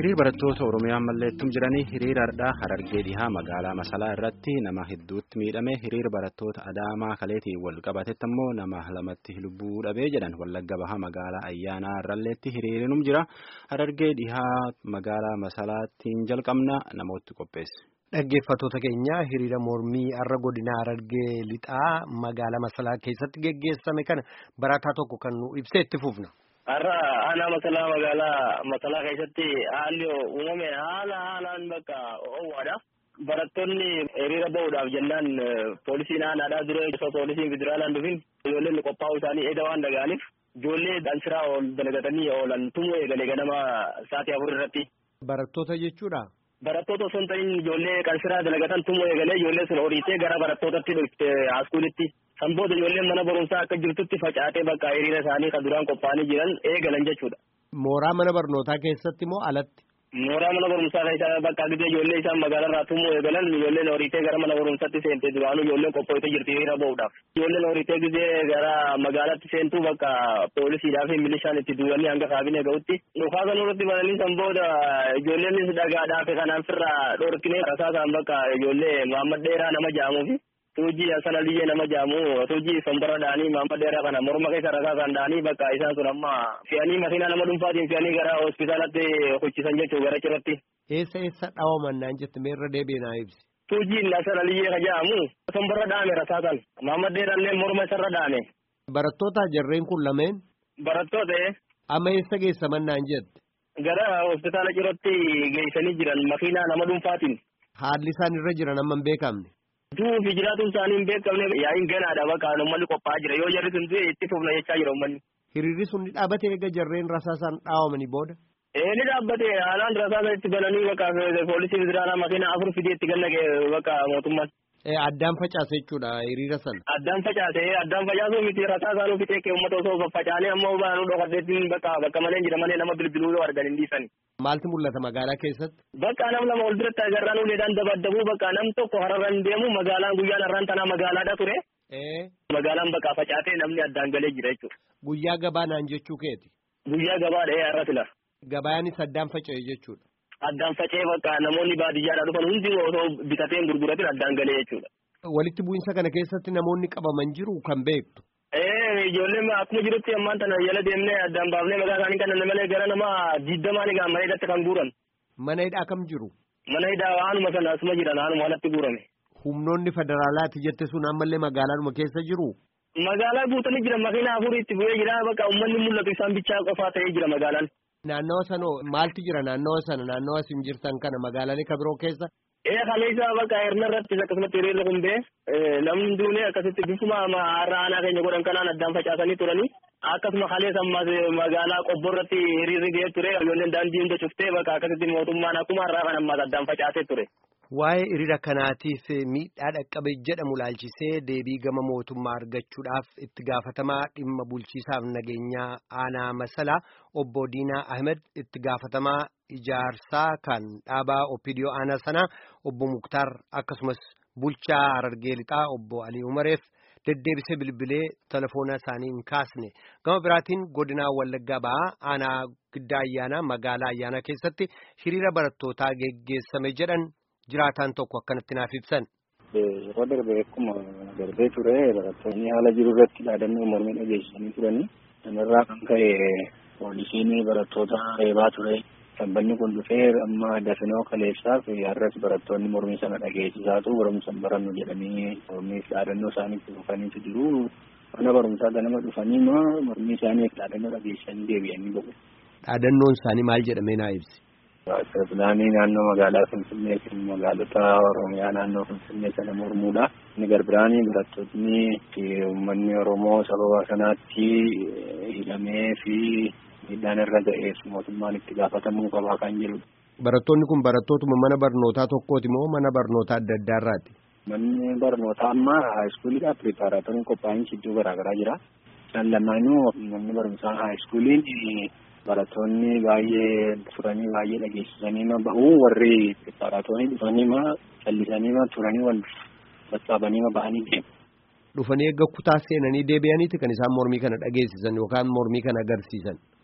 hiriir barattoota oromiyaa malleettum jiranii hiriirardhaa harargee dhihaa magaalaa masalaa irratti nama hedduutti miidhame hiriir barattoota adaamaa kaleetiin wal qabatetti ammoo nama lamatti lubbuu dhabee jedhan wallagga bahaa magaalaa ayyaanaa irralleetti hiriirinum jira harargee dhihaa magaalaa masalaattiin jalqabna namooti qopheesse. Dhaggeeffattoota keenya hiriira mormii har'a godina harargee lixaa magaalaa masalaa keessatti geggeessame kana barataa tokko kan nu ibsee itti fufna. Har'a aanaa masalaa magaalaa masalaa keessatti haalli uumame haala haalaan bakka oowwaadha. Barattoonni hiriira bahuudhaaf jennaan poolisiin aanaadhaa dura osoo poolisiin federaalaan dhufin ijoolleen qophaa'uu isaanii eeda waan dhaga'aniif ijoollee dansiraa ol dalagatanii oolan tumuu eegalee ganama sa'aatii afur irratti. Barattoota jechuudha. Barattoota osoo hin ta'in ijoollee qansiraa dalagatan tumuu eegalee ijoollee sun horiitee gara barattootatti dhufte haaskuulitti. San booda ijoolleen mana barumsaa akka jirtutti facaatee bakka hiriira isaanii kan duraan qophaa'anii jiran eegalan jechuudha. Mooraa mana barnootaa keessatti moo alatti? Mooraa mana barumsaa keessa bakka gidee ijoollee isaan magaalarraa tumuu eegalan ijoolleen horiitee gara mana barumsaatti seentee duraanuu ijoolleen qophootee jirti hiriira bahuudhaaf. Ijoolleen horiitee gidee gara magaalaatti seentuu bakka poolisiidhaa fi milishaan itti duulanii hanga kaabinee ga'utti. Dhukaa kan irratti bananii san booda ijoolleenis dhagaadhaa fi kanaan firraa dhorkinee rasaasaan bakka ijoollee Muhammad Dheeraa nama ja'amuufi. Tuujii Hasan Aliyyee nama jaamu tuujii sombara dhaanii Muhammad Dheeraa kana morma keessa rasaasaan dhaanii bakka isaan sun amma fe'anii makiinaa nama dhuunfaatiin fe'anii gara hospitaalatti hochisan jechuu gara cirratti. Eessa eessa dhawaman naan jette meerra deebiin naa ibsi. Tuujiin Hasan Aliyyee ka jaamu sombara dhaame rasaasan Muhammad Dheeraallee morma isarra dhaame. Barattoota jarreen kun lameen. Barattoota. Amma eessa geessaman naan jette. Gara hospitaala cirratti geessanii jiran makiinaa nama dhuunfaatiin. Haalli isaan irra jiran amma hin beekamne. Du'uu fi jiraatuun isaanii hin beekamne yaa'iin ganaadha bakka uummanni qophaa'aa jira yoo jarri sun du'e itti fufna jechaa jira uummanni. Hiriirri sun ni dhaabate eega jarreen rasaasaan dhaawamanii booda. Ee ni dhaabbate haalaan rasaasa itti bananii bakka poolisii federaalaa makiinaa afur fidee itti gannaqe bakka mootummaan. Addaan facaase jechuudha hiriira sana. Addaan facaase addaan facaasuu miti rasaasaan ofi teekee uummata osoo faccaanee ammoo baanuu dhokadheetiin bakka bakka malee jira malee nama bilbiluu yoo argan hin dhiisani. Maaltu mul'ata magaalaa keessatti? Bakka nam lama ol biratti agarraan uleedhaan dabaddabuu bakka nam tokko hararran deemu magaalaan guyyaan har'aan tanaa magaalaadha ture. Magaalaan bakka facaatee namni addaan galee jira jechuudha. Guyyaa gabaa naan jechuu keeti. Guyyaa gabaadha ee har'a fila. Gabayaanis addaan faca'e jechuudha. Addaan faca'ee bakka namoonni baadiyyaadhaa dhufan hundi osoo bitateen gurguratin addaan galee jechuudha. Walitti bu'insa kana keessatti namoonni qabaman jiru kan beektu. Ee ijoolleen akkuma jirutti ammaan tana jala deemnee addaan baafnee maqaa isaanii kan malee gara nama digdamaa ni gaama hidhatti kan guuran. Mana hidhaa kam jiru? Mana hidhaa waanuma sana asuma jiran haanuma alatti guurame. Humnoonni federaalaati jette sun ammallee magaalaadhuma keessa jiru? Magaalaa guutanii jiran makiina afurii itti bu'ee jira bakka uummanni mul'atu isaan bichaa qofaa ta'ee jira magaalaan. Naannawa sanoo maaltu jira naannawa sana naannawa isin jirtan kana magaalaalee kan biroo keessa? Ee kaleessa bakka hirna irratti akkasumatti hiriirri kun bee namni duunee akkasitti bifuma har'a aanaa keenya godhan kanaan addaan facaasanii turanii akkasuma kaleessa ammas magaalaa qobbo irratti hiriirri ga'ee ture ijoolleen daandii hunda cuftee bakka akkasitti mootummaan akkuma har'aa kan ammas addaan facaasee ture. Waa'ee hiriira kanaatiif miidhaa dhaqqabe jedhamu laalchisee deebii gama mootummaa argachuudhaaf itti gaafatamaa dhimma bulchiisaaf nageenyaa aanaa masalaa obbo Diinaa Ahmed itti gaafatamaa ijaarsaa kan dhaabaa Opiidiyoo aanaa sanaa obbo Muktaar akkasumas bulchaa Harargee Lixaa obbo Alii Umareef deddeebisee bilbilee telefoona isaanii hin kaasne gama biraatiin godinaa Wallaggaa ba'aa aanaa giddaa ayyaanaa magaalaa ayyaanaa keessatti hiriira barattootaa geggeessame jedhan. jiraataan tokko akkanatti naaf ibsan. Yeroo darbe akkuma darbee ture barattoonni haala jiru irratti dhaadannoo mormii dhageessisanii turanii kanarraa kan ka'e poolisiin barattoota reebaa ture. Sabbanni kun dhufee amma dafinoo kaleessaaf har'as barattoonni mormii sana dhageessisaatu barumsa barannu jedhanii mormii dhaadannoo isaaniitti dhufaniitu jiru. Mana barumsaa ganama dhufanii mormii isaaniif dhaadannoo dhageessisanii deebi'anii ba'u. Dhaadannoon isaanii maal jedhamee naa ibsi? Pilaanii naannoo magaalaa Finfinnee fi magaalota Oromiyaa naannoo Finfinnee sana mormuudha. Inni garbiraanii barattoonni uummanni Oromoo sababa kanaatti hidhamee fi miidhaan irra ga'eef mootummaan itti gaafatamuu qabaa kan jedhudha. Barattoonni kun barattootuma mana barnootaa tokkooti moo mana barnootaa adda addaarraati? Manni barnootaa ammaa haayiskuulidha. Piripaaraatorii qophaa'insi iddoo garaagaraa jira. Isaan lamaanuu manni barumsaa haayiskuuliin barattoonni baay'ee turanii baay'ee dhageessisanii ma ba'u warri piripaaraatorii dhufanii ma callisanii ma turanii wal sassaabanii ma ba'anii deemu. Dhufanii eegga kutaa seenanii deebi'aniiti kan isaan mormii kana dhageessisan yookaan mormii kana agarsiisan.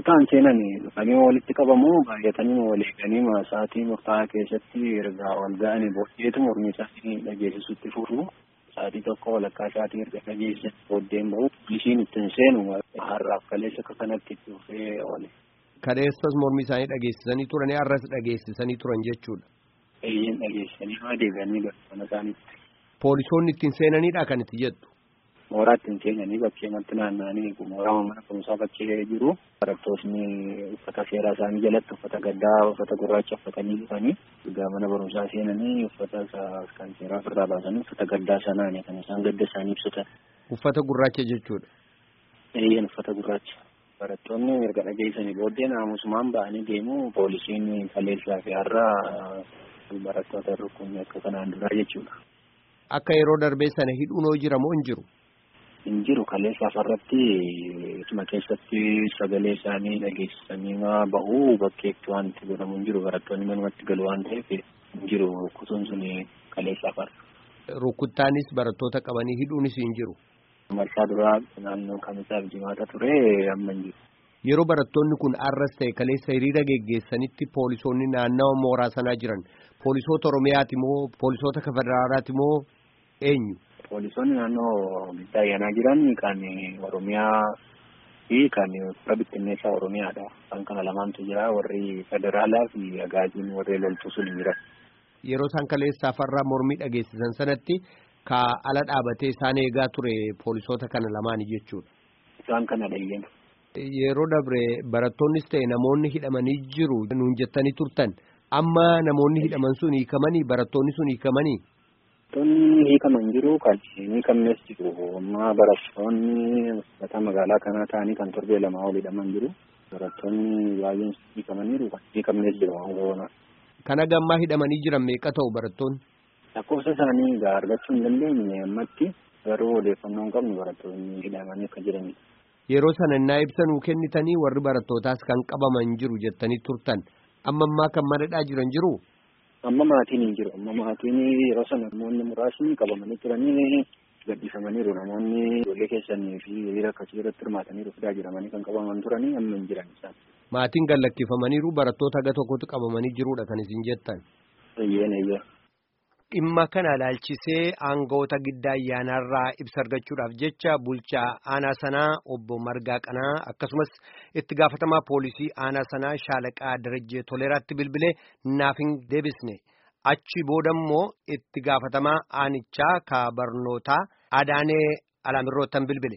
kutaan seenanii dhufanii walitti qabamu baay'atanii wal eeganii sa'aatii murtaa'aa keessatti erga wal ga'anii booddeetu mormii isaanii dhageessisutti fufu sa'aatii tokko walakkaa isaatii erga dhageessisan booddeen bahu poolisiin ittiin seenu har'aaf kaleessa akka kanatti itti dhufee oole. Kaleessas mormii isaanii dhageessisanii turanii har'as dhageessisanii turan jechuudha. Eeyyeen dhageessisanii waa deebi'anii mana isaaniitti. Poolisoonni ittiin seenanidha kan itti jettu. mooraa ittiin seenanii bakkeematti naanna'anii mooraa mana barumsaa bakkee jiru barattoonni uffata seeraa isaanii jalatti uffata gaddaa uffata gurraacha uffatanii dhufanii egaa mana barumsaa seenanii uffata kan seeraa ofirraa baasanii uffata gaddaa sanaani kan isaan gadda isaanii ibsatan. Uffata gurraacha jechuudha. Eeyyeen uffata gurraacha. Barattoonni erga dhageessanii booddee naamusumaan ba'anii deemu poolisiin kaleessaa fi har'a barattoota rukkunni akka kanaan duraa jechuudha. Akka yeroo darbee sana hidhuunoo jira moo hin jiru? hin jiru kaleessa afarratti ituma keessatti sagalee isaanii dhageessisanii bahu bakkeetti wanti godhamu hin jiru barattoonni manumatti galu waan ta'eef hin jiru kutuun sun kaleessa afarra. Rukuttaanis barattoota qabanii hidhuunis hin jiru. Marsaa duraa naannoo kamisaaf jimaata ture amma hin jiru. Yeroo barattoonni kun arras ta'e kaleessa hiriira geggeessanitti poolisoonni naannawa mooraa sanaa jiran poolisoota Oromiyaati moo poolisoota federaalaati moo eenyu? Poolisoonni naannoo giddaa ayyaanaa jiran kan Oromiyaa fi kan fira bittinneessaa Oromiyaadha. Isaan kana lamaantu jira. Warri federaalaa fi agaajiin warri loltuu sun jiran. Yeroo isaan kaleessaa farraa mormii dhageessisan sanatti ka ala dhaabatee isaan eegaa ture poolisoota kana lamaani jechuudha. Isaan kana dhayyeen. Yeroo dabre barattoonnis ta'e namoonni hidhamanii jiru nuun jettanii turtan. Amma namoonni hidhaman sun hiikamanii barattoonni sun hiikamanii. Barattoonni hiikaman jiru kan hin hiikamnes jiru. Amma barattoonni uffata magaalaa kanaa ta'anii kan torbee lamaa ol hidhaman jiru. Barattoonni baay'een hiikamaniiru kan hiikamnes jiru waan Kana gammaa hidhamanii jiran meeqa ta'u barattoonni? Lakkoofsa isaanii egaa argachuu hin dandeenye ammatti garuu odeeffannoo hin qabnu barattoonni hidhamanii akka jiranidha. Yeroo sana innaa ibsa nuu kennitanii warri barattootaas kan qabaman jiru jettanii turtan. Amma ammaa kan madadhaa jiran jiru? Amma maatiin hin jiru. Amma maatiin yeroo sana namoonni muraasni qabamanii turanii gadhiifamaniiru. Namoonni ijoollee keessanii fi hiriira akkasii irratti hirmaataniiru fidaa jiramanii kan qabaman turanii amma hin jiran isaan. Maatiin gallakkifamaniiru barattoota haga tokkotti qabamanii jiruudha kan isin jettan. Eeyyeen eeyyeen. Dhimma kana ilaalchisee aangawoota giddaa ayyaanaarraa ibsa argachuudhaaf jecha bulchaa aanaa sanaa obbo Margaa Qanaa akkasumas itti gaafatamaa poolisii aanaa sanaa shaalaqaa Darajjee Toleeraatti bilbilee naaf hin deebisne. Achi booda immoo itti gaafatamaa aanichaa ka barnootaa Adaanee Alaamirroottan bilbile.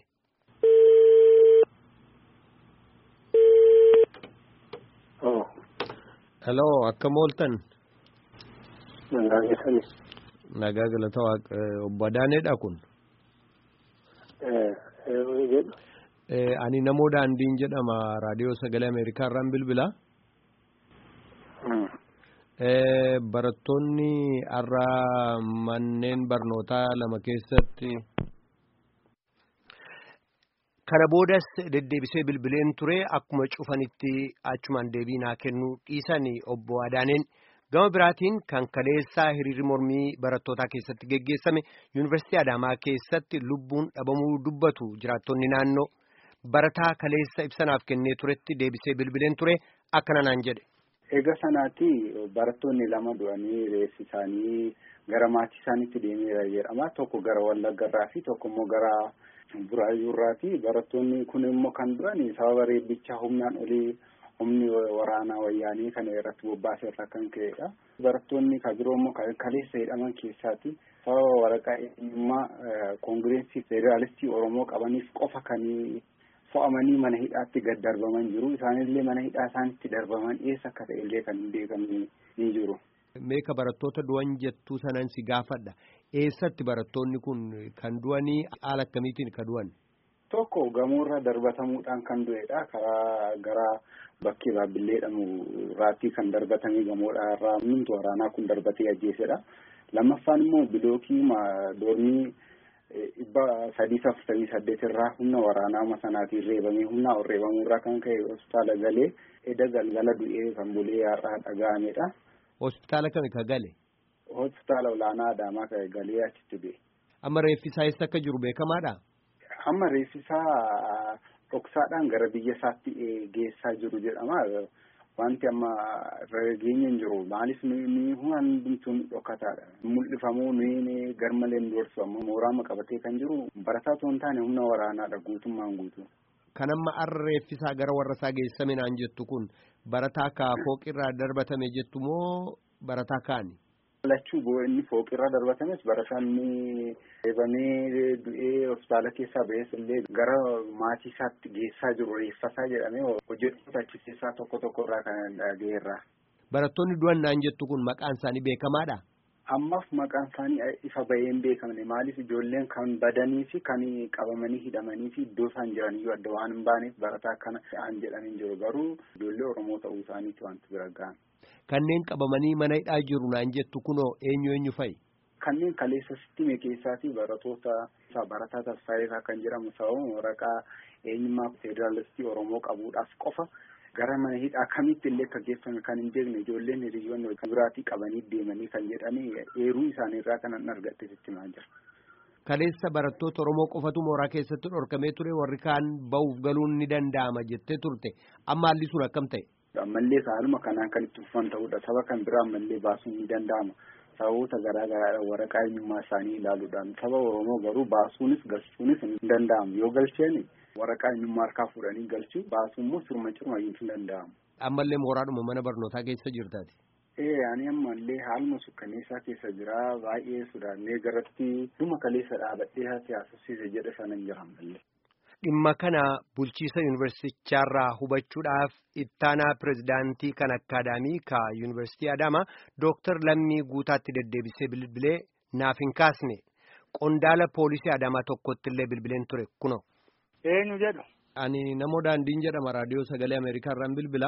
Hello, akkam ooltan? Nagaa keessani. Nagaa galata waaqa obbo Adaaneedha kun. Ani namoo daandiin jedhama raadiyoo sagalee Ameerikaa irraan bilbila. Barattoonni har'a manneen barnootaa lama keessatti. Kana boodas deddeebisee bilbileen ture akkuma cufanitti achumaan deebii naa kennuu dhiisan obbo Adaaneen. Gama biraatiin kan kaleessaa hiriirri mormii barattootaa keessatti geggeessame yuunivarsiitii Adaamaa keessatti lubbuun dhabamuu dubbatu jiraattonni naannoo barataa kaleessa ibsanaaf kennee turetti deebisee bilbileen ture akkana naan jedhe. Eega sanaatti barattoonni lama du'anii reessi isaanii gara maatii isaaniitti deemeera jedhama. Tokko gara Wallaggarraa fi tokko immoo gara Buraayyuurraati. Barattoonni kun immoo kan du'an sababa reebbicha humnaan olii humni waraanaa wayyaanii kana irratti bobbaasee irraa kan ka'edha. Barattoonni kan biroo immoo kaleessa hidhaman keessaati. Sababa waraqaa eenyummaa koongireensii federaalistii Oromoo qabaniif qofa kan fo'amanii mana hidhaatti gad darbaman jiru. Isaanillee mana hidhaa isaanitti darbaman eessa akka ta'e illee kan hin beekamne ni jiru. Meeqa barattoota du'an jettuu sanan si gaafadha. Eessatti barattoonni kun kan du'anii haala akkamiitiin kan du'an? Tokko gamoorra darbatamuudhaan kan du'edha. Karaa gara bakkee baabbillee jedhamu irraatti kan darbatamee gamoodha irraa humni waraanaa kun darbatee ajjeesedha. Lammaffaan immoo bilookii doormii dhibba sadii afurtamii saddeet irraa humna waraanaa sanaatiin reebamee humna reebamuu irraa kan ka'e hospitaala galee eda galgala du'ee kan bulee har'aa dhaga'amedha. Hospitaala kami ka gale? Hospitaala olaanaa Adaamaa ka galee achitti du'e. Amma reeffi isaa eessa akka jiru beekamaadha? Amma reeffi isaa dhoksaadhaan gara biyya isaatti geessaa jiru jedhama. Wanti amma rageenya hin jiru maalis nuyi hundumtuun dhokataadha. Mul'ifamuu nuyi garmalee hin doorsifamu mooraa qabatee kan jiru barataa osoo hin taane humna waraanaadha guutummaan guutuu. Kan amma arreeffisaa gara warra isaa geessame naan jettu kun barataa kaa fooqirraa darbatame jettu moo barataa kaani? Lachuu inni fooqirraa darbatames barataan inni eebamee du'ee hospitaala keessaa ba'es illee gara maatii isaatti geessaa jiru reeffasaa jedhamee hojjettoota achi keessaa tokko tokko irraa kan dhagaheerra. Barattoonni du'an naan jettu kun maqaan isaanii beekamaadha? Ammaaf maqaan isaanii ifa bahee hin beekamne maaliif ijoolleen kan badanii fi kan qabamanii hidhamanii fi iddoo isaan jiraniyyuu adda waan hin baaneef barataa kana an jedhanii jiru garuu ijoollee Oromoo ta'uu isaaniiti wanti bira gahan. Kanneen qabamanii mana hidhaa jiru naan jettu kunoo eenyu eenyu fa'i? Kanneen kaleessa sittime keessaatii baratoota barataa Tasfaayisaa kan jedhamu sababa waraqaa eenyummaa federaalistii Oromoo qabuudhaaf qofa gara mana hidhaa kamitti illee akka geeffame kan hin beekne ijoolleen hiriyoonni biraatii qabanii deemanii kan jedhanii eeruu isaaniirraa kanan argatte sittimaa jira. Kaleessa barattoota Oromoo qofatu mooraa keessatti dhorkamee ture warri kaan ba'uuf galuun ni danda'ama jettee turte amma haalli sun akkam ta'e? ammallee haaluma kanaan kan itti fufan ta'udha saba kan biraa ammallee baasuun ni danda'ama sababoota garaa garaadhaan waraqaa eenyummaa isaanii ilaaluudhaan saba oromoo garuu baasuunis galchuunis hin danda'amu yoo galcheen waraqaa eenyummaa harkaa fuudhanii galchuu baasuun immoo sirma cirma hin danda'amu. ammallee mooraadhuma mana barnootaa keessa jirtaati. ee ani ammallee haaluma sukkaneessaa keessa jira baay'ee sodaannee garatti dhuma kaleessa dhaabadhee haasofsiise jedhe sana hin jira ammallee. Dhimma kana bulchiisa yuunivarsiitichaarraa hubachuudhaaf ittaanaa pirezidaantii kan akkaadaamii ka yuunivarsiitii Adaamaa Dooktar Lammii Guutaatti deddeebisee bilbilee naaf hin kaasne qondaala poolisii Adaamaa tokkotti illee bilbileen ture kuno. Eenyu jedhu. Ani namoo daandiin jedhama raadiyoo sagalee Ameerikaarraan bilbila.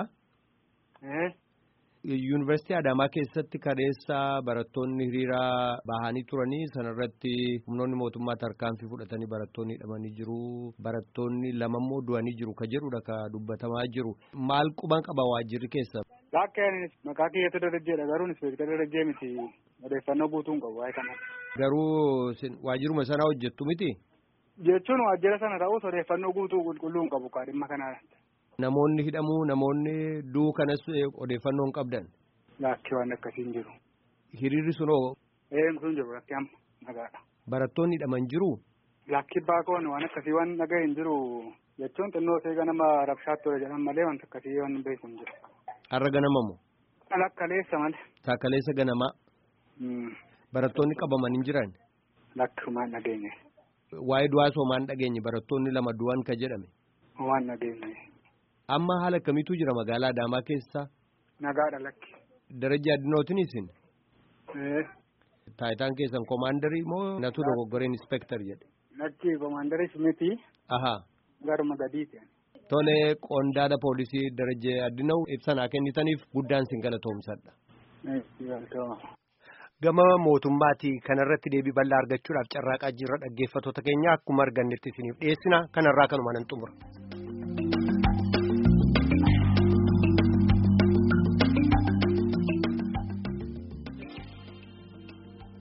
Yuunivarsiitii Adaamaa keessatti kadeessa barattoonni hiriira bahanii turanii sanarratti humnoonni mootummaa tarkaanfii fudhatanii barattoonni hidhamanii jiru. Barattoonni lamammoo du'anii jiru ka jedhudha ka dubbatamaa jiru. Maal quban qaba waajjirri keessa? Bakkeen maqaa kiyyaatu darajjeedha garuu inspektara darajjee miti odeeffannoo guutuun qabu waa'ee kanaa. Garuu waajjiruma sanaa hojjettu miti? Jechuun waajjira sana ta'us odeeffannoo guutuu qulqulluun qabu kaa dhimma kanaa. Namoonni hidhamuu namoonni du'uu kanas odeeffannoo hin qabdan. Laakki waan akkasiin jiru. Hiriirri sunoo. Ee sun jiru lakki amma nagaadha. Barattoonni hidhaman jiru. Lakki baakoon waan akkasii waan dhaga'e hin jiru jechuun xinnoo see ganama rabshaatti ture jedhan malee wanta akkasii waan beeku hin jiru. Har'a ganamamoo. Lakkaleessa malee. Taakaleessa ganamaa. Barattoonni qabaman hin jiran. Lakki maan dhageenye. Waa'ee du'aa soomaan dhageenye barattoonni lama du'an ka jedhame. Waan dhageenye. Amma haala akkamiitu jira magaalaa Adaamaa keessa? Nagaadha lakki. Darajaa Addunootiin isin? Taayitaan keessan koomaandarii moo natu dogoggoreen inspektar jedhe? Lakki koomaandarii miti. Ahaa. Garuma gadiiti. Tole qondaala poolisii darajee addinaw ibsanaa kennitaniif guddaan sin galatoomsadha. Gama mootummaatii kanarratti deebii bal'aa argachuudhaaf carraaqaa jirra dhaggeeffattoota keenya akkuma argannetti isiniif dhiyeessina kanarraa kanuma nan xumura.